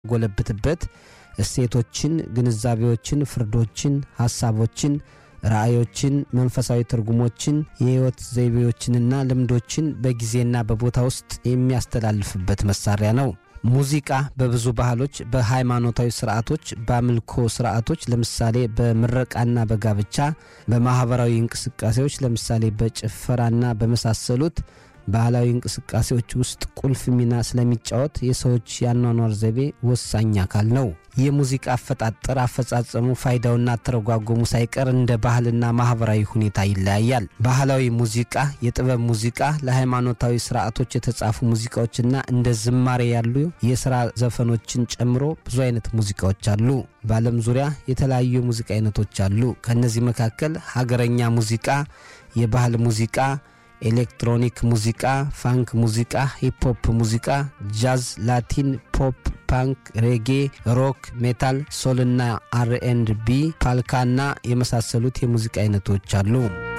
የሚያጎለብትበት እሴቶችን፣ ግንዛቤዎችን፣ ፍርዶችን፣ ሐሳቦችን፣ ራእዮችን፣ መንፈሳዊ ትርጉሞችን፣ የሕይወት ዘይቤዎችንና ልምዶችን በጊዜና በቦታ ውስጥ የሚያስተላልፍበት መሳሪያ ነው። ሙዚቃ በብዙ ባህሎች፣ በሃይማኖታዊ ስርዓቶች፣ በአምልኮ ስርዓቶች ለምሳሌ በምረቃና በጋብቻ፣ በማኅበራዊ እንቅስቃሴዎች ለምሳሌ በጭፈራና በመሳሰሉት ባህላዊ እንቅስቃሴዎች ውስጥ ቁልፍ ሚና ስለሚጫወት የሰዎች የአኗኗር ዘይቤ ወሳኝ አካል ነው። የሙዚቃ አፈጣጠር፣ አፈጻጸሙ፣ ፋይዳውና አተረጓጎሙ ሳይቀር እንደ ባህልና ማኅበራዊ ሁኔታ ይለያያል። ባህላዊ ሙዚቃ፣ የጥበብ ሙዚቃ፣ ለሃይማኖታዊ ስርዓቶች የተጻፉ ሙዚቃዎችና እንደ ዝማሬ ያሉ የሥራ ዘፈኖችን ጨምሮ ብዙ አይነት ሙዚቃዎች አሉ። በዓለም ዙሪያ የተለያዩ የሙዚቃ አይነቶች አሉ። ከእነዚህ መካከል ሀገረኛ ሙዚቃ፣ የባህል ሙዚቃ ኤሌክትሮኒክ ሙዚቃ፣ ፋንክ ሙዚቃ፣ ሂፕሆፕ ሙዚቃ፣ ጃዝ፣ ላቲን፣ ፖፕ፣ ፓንክ፣ ሬጌ፣ ሮክ፣ ሜታል፣ ሶልና አር ኤንድ ቢ፣ ፓልካና የመሳሰሉት የሙዚቃ አይነቶች አሉ።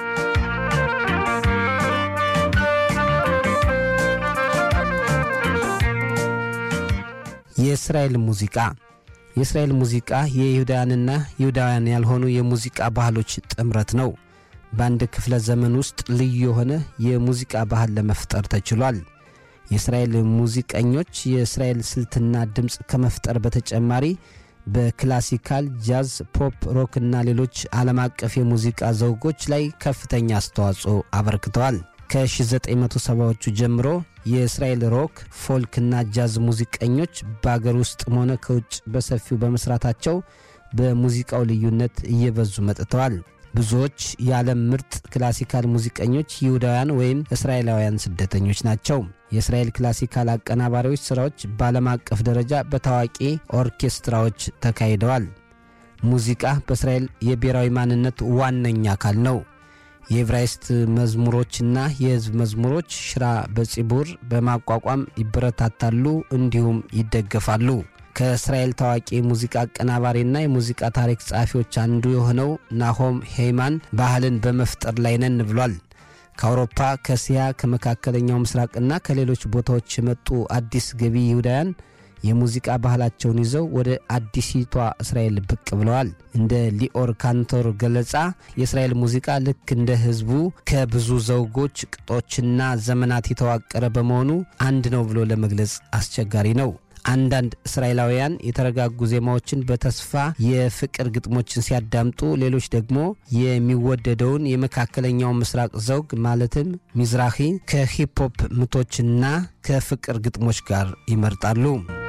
የእስራኤል ሙዚቃ የእስራኤል ሙዚቃ የይሁዳውያንና ይሁዳውያን ያልሆኑ የሙዚቃ ባህሎች ጥምረት ነው። በአንድ ክፍለ ዘመን ውስጥ ልዩ የሆነ የሙዚቃ ባህል ለመፍጠር ተችሏል። የእስራኤል ሙዚቀኞች የእስራኤል ስልትና ድምፅ ከመፍጠር በተጨማሪ በክላሲካል፣ ጃዝ፣ ፖፕ፣ ሮክ እና ሌሎች ዓለም አቀፍ የሙዚቃ ዘውጎች ላይ ከፍተኛ አስተዋጽኦ አበርክተዋል። ከ1970ዎቹ ጀምሮ የእስራኤል ሮክ፣ ፎልክ እና ጃዝ ሙዚቀኞች በአገር ውስጥም ሆነ ከውጭ በሰፊው በመስራታቸው በሙዚቃው ልዩነት እየበዙ መጥተዋል። ብዙዎች የዓለም ምርጥ ክላሲካል ሙዚቀኞች ይሁዳውያን ወይም እስራኤላውያን ስደተኞች ናቸው። የእስራኤል ክላሲካል አቀናባሪዎች ሥራዎች በዓለም አቀፍ ደረጃ በታዋቂ ኦርኬስትራዎች ተካሂደዋል። ሙዚቃ በእስራኤል የብሔራዊ ማንነት ዋነኛ አካል ነው። የዕብራይስጥ መዝሙሮችና የሕዝብ መዝሙሮች ሽራ በጺቡር በማቋቋም ይበረታታሉ እንዲሁም ይደገፋሉ። ከእስራኤል ታዋቂ የሙዚቃ አቀናባሪና የሙዚቃ ታሪክ ጸሐፊዎች አንዱ የሆነው ናሆም ሄይማን ባህልን በመፍጠር ላይ ነን ብሏል። ከአውሮፓ፣ ከእስያ፣ ከመካከለኛው ምስራቅና ከሌሎች ቦታዎች የመጡ አዲስ ገቢ ይሁዳውያን የሙዚቃ ባህላቸውን ይዘው ወደ አዲሲቷ እስራኤል ብቅ ብለዋል። እንደ ሊኦር ካንቶር ገለጻ የእስራኤል ሙዚቃ ልክ እንደ ሕዝቡ ከብዙ ዘውጎች፣ ቅጦችና ዘመናት የተዋቀረ በመሆኑ አንድ ነው ብሎ ለመግለጽ አስቸጋሪ ነው። አንዳንድ እስራኤላውያን የተረጋጉ ዜማዎችን በተስፋ የፍቅር ግጥሞችን ሲያዳምጡ፣ ሌሎች ደግሞ የሚወደደውን የመካከለኛው ምስራቅ ዘውግ ማለትም ሚዝራሂ ከሂፕሆፕ ምቶችና ከፍቅር ግጥሞች ጋር ይመርጣሉ።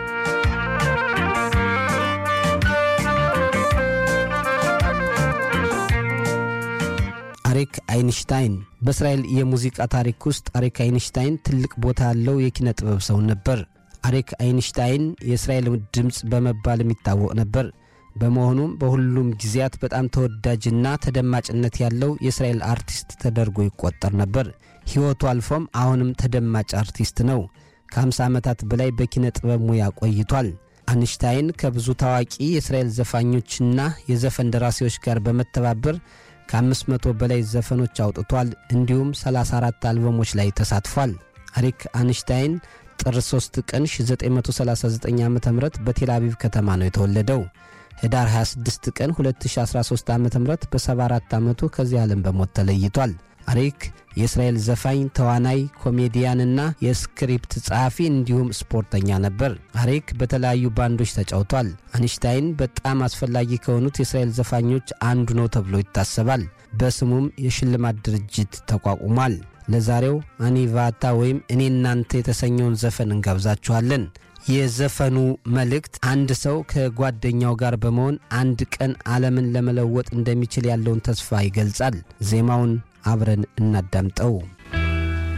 አሪክ አይንሽታይን በእስራኤል የሙዚቃ ታሪክ ውስጥ አሪክ አይንሽታይን ትልቅ ቦታ ያለው የኪነ ጥበብ ሰው ነበር። አሪክ አይንሽታይን የእስራኤል ድምፅ በመባል የሚታወቅ ነበር። በመሆኑም በሁሉም ጊዜያት በጣም ተወዳጅና ተደማጭነት ያለው የእስራኤል አርቲስት ተደርጎ ይቆጠር ነበር። ሕይወቱ አልፎም አሁንም ተደማጭ አርቲስት ነው። ከ50 ዓመታት በላይ በኪነ ጥበብ ሙያ ቆይቷል። አንሽታይን ከብዙ ታዋቂ የእስራኤል ዘፋኞችና የዘፈን ደራሲዎች ጋር በመተባበር ከ500 በላይ ዘፈኖች አውጥቷል። እንዲሁም 34 አልበሞች ላይ ተሳትፏል። አሪክ አንሽታይን ጥር 3 ቀን 1939 ዓ ም በቴል አቪቭ ከተማ ነው የተወለደው። ህዳር 26 ቀን 2013 ዓ ም በ74 ዓመቱ ከዚህ ዓለም በሞት ተለይቷል። አሪክ የእስራኤል ዘፋኝ፣ ተዋናይ፣ ኮሜዲያንና የስክሪፕት ጸሐፊ እንዲሁም ስፖርተኛ ነበር። አሪክ በተለያዩ ባንዶች ተጫውቷል። አንሽታይን በጣም አስፈላጊ ከሆኑት የእስራኤል ዘፋኞች አንዱ ነው ተብሎ ይታሰባል። በስሙም የሽልማት ድርጅት ተቋቁሟል። ለዛሬው አኒቫታ ወይም እኔ እናንተ የተሰኘውን ዘፈን እንጋብዛችኋለን። የዘፈኑ መልእክት አንድ ሰው ከጓደኛው ጋር በመሆን አንድ ቀን ዓለምን ለመለወጥ እንደሚችል ያለውን ተስፋ ይገልጻል። ዜማውን አብረን እናዳምጠው።